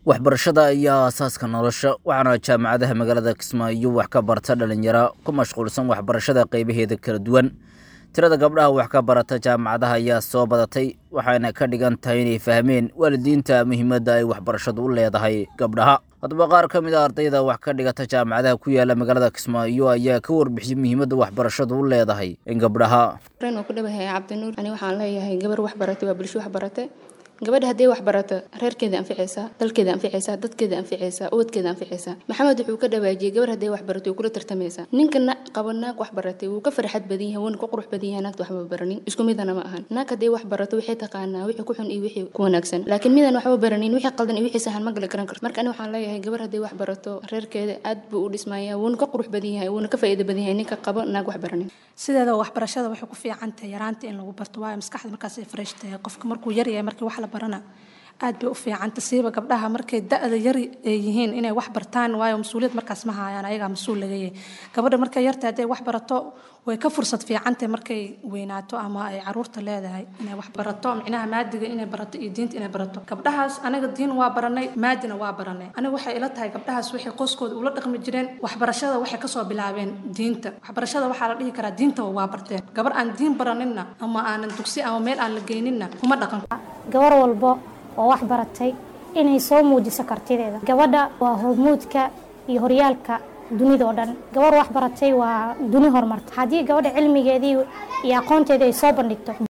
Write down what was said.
waxbarashada ayaa aasaaska nolosha waxaana jaamacadaha magaalada kismaayo wax ka barta dhalinyaro ku mashquulsan waxbarashada qeybaheeda kala duwan tirada gabdhaha wax ka barata jaamacadaha ayaa soo badatay waxayna ka dhigan tahay inay fahmeen waalidiinta muhiimadda ay waxbarashadu u leedahay gabdhaha haddaba qaar ka mid a ardayda wax ka dhigata jaamacadaha ku yaala magaalada kismaayo ayaa ka warbixiyey muhiimadda waxbarashadu u leedahay in gabdhaha ren oo ku dhawahay cabdinuur ani waxaan leeyahay gabar wax baratay waa bulsho wax barate gabadha haddii wax barato reerkeeda anficaysaa dalkeeda anficaysaa dadkeeda anficaysaa ubadkeeda anficaysaa maxamed wuxuu ka dhawaajiyey gabar haddii wax baratay wuu kula tartamaysaa ninka qabo naag wax baratay wuu ka farxad badan yahay wuuna ka qurux badan yahay naagta waxba baranin isku midana ma ahan naag haddii wax barato waxay taqaanaa wixii ku xun iyo wixii ku wanaagsan laakiin midaan waxba baranin wixii qaldan iyo wixii sahan ma gala garan karto marka ani waxaan leeyahay gabar haddii wax barato reerkeeda aad buu u dhismayaa wuuna ka qurux badan yahay wuuna ka faa'iido badan yahay ninka qabo naag wax baranin sideeda waxbarashada waxay ku fiican tahay yaraanta in lagu barto waayo maskaxda markaas ay fresh tahay qofka markuu yar yahay markii wax la barana aad bay u fiicanta siiba gabdhaha markay da-da yar ay yihiin inay wax bartaan waayo mas-uuliyad markaas ma haayaan ayagaa mas-uul laga yahay gabadha markay yartahay hadday wax barato way ka fursad fiicantahay markay weynaato ama ay caruurta leedahay inay wax barato micnaha maadiga inay barato iyo diinta inay barato gabdhahaas aniga diin waa baranay maadina waa baranay aniga waxay ila tahay gabdhahaas waxay qoyskooda ula dhaqmi jireen waxbarashada waxay kasoo bilaabeen diinta waxbarashada waxaa la dhihi karaa diintaba waa barteen gabar aan diin baraninna ama aanan dugsi ama meel aan la geyninna kuma dhaqan gabar walbo oo wax baratay inay soo muujiso kartideeda gabadha waa hormuudka iyo horyaalka dunida oo dhan gabar wax baratay waa duni horumarta haddii gabadha cilmigeedii iyo aqoonteedii ay soo bandhigto